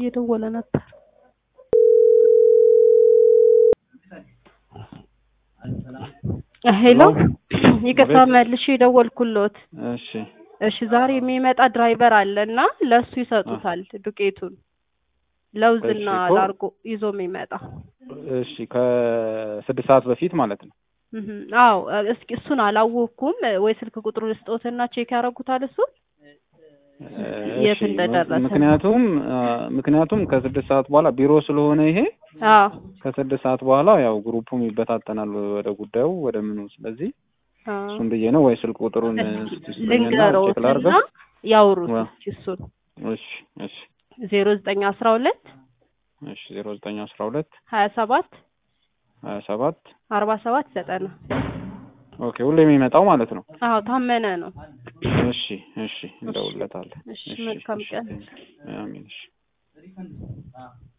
እየደወለ ነበር። ሄሎ ይቅርታ መልሼ የደወልኩሎት። እሺ እሺ ዛሬ የሚመጣ ድራይቨር አለ እና ለእሱ ይሰጡታል ዱቄቱን ለውዝና እሺ እኮ- ላርጎ ይዞ የሚመጣ እሺ ከስድስት ሰዓት በፊት ማለት ነው። እህ፣ አዎ እስኪ እሱን አላወቅኩም ወይ ስልክ ቁጥሩ ልስጦትና ቼክ ያደርጉታል እሱን የት እሺ፣ እንደደረሰ። ምክንያቱም አ፣ ምክንያቱም ከስድስት ሰዓት በኋላ ቢሮ ስለሆነ ይሄ አዎ ከስድስት ሰዓት በኋላ ያው ግሩፑም ይበታተናል ወደ ጉዳዩ ወደ ምኑ። ስለዚህ አዎ እሱን ብዬ ነው ወይ ስልክ ቁጥሩን እስቲ ስጠኝና ቼክ ልንገሮትና ላድርገው። ያውሩት ዋ። እስኪ እሱን እሺ እሺ ዜሮ ዘጠኝ አስራ ሁለት እሺ ዜሮ ዘጠኝ አስራ ሁለት ሀያ ሰባት ሀያ ሰባት አርባ ሰባት ዘጠና ኦኬ ሁሌ የሚመጣው ማለት ነው። አዎ ታመነ ነው። እሺ እሺ እንደውለታለን። እሺ መልካም ቀን። አሜን እሺ